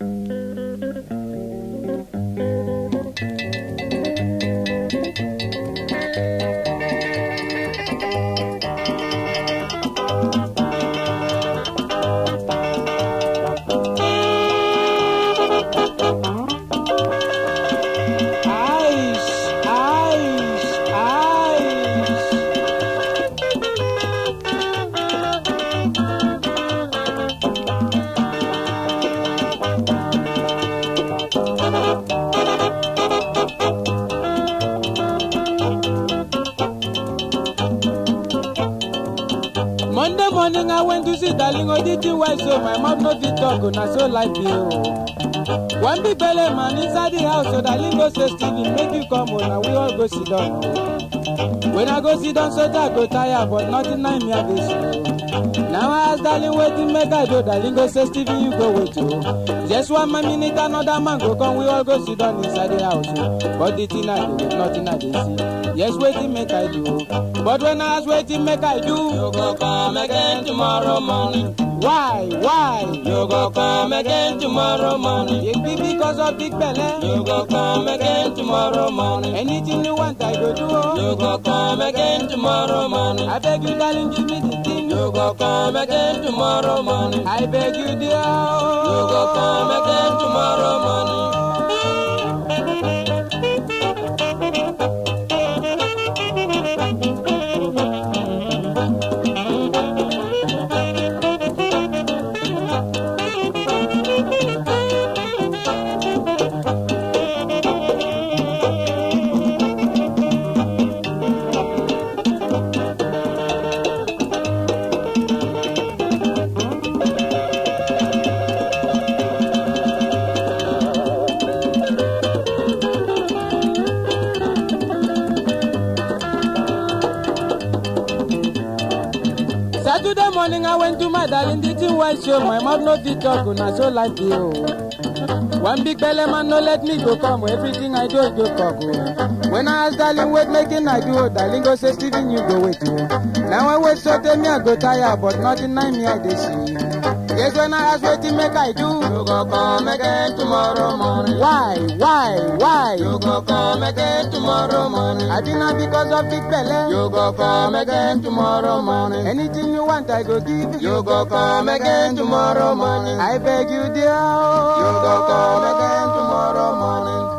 Ice, ice, ice. Monday morning I went to see darling Oditi Wise so my mouth no fit talk na so life be o. One big belly man inside the house so darling go say Stephen make you come o na we all go sit down o. When I go sit down so that I go tire but nothing na me I dey see o. Now I ask darling wetin make I do darling go say Stephen you go wait o. Just one more minute another man go come we all go sit down inside the house o. But the thing I do nothing I dey see. Yes wetin make I do o. But when I ask wetin make I do. You go come again tomorrow morning. Why? Why? You go come again tomorrow morning. It be because of big belle. You go come again tomorrow morning. Anything you want, I go do. Oh. You go come again tomorrow morning. I beg you, darling, give me the thing. You go come again tomorrow morning. I beg you, dear. Oh. You go come again tomorrow morning. Saturday morning, I went to my darling, the thing white show. My mouth no fit talk, na so like you. Oh. One big belly man no let me go come. Everything I do, go cock. Oh. When I ask darling, wait, making I do. oh, Darling go say, Stephen, you go wait. Oh. Now I wait, so tell me I go tire, but nothing I me I dey see. Yes, when I ask wetin make I do. You go come again tomorrow morning. Why, why, why? You go come again tomorrow morning. I think not because of big belly. You go come again tomorrow morning. Anything you want, I go give You go come again tomorrow morning. I beg you, dear. oh. You go come again tomorrow morning.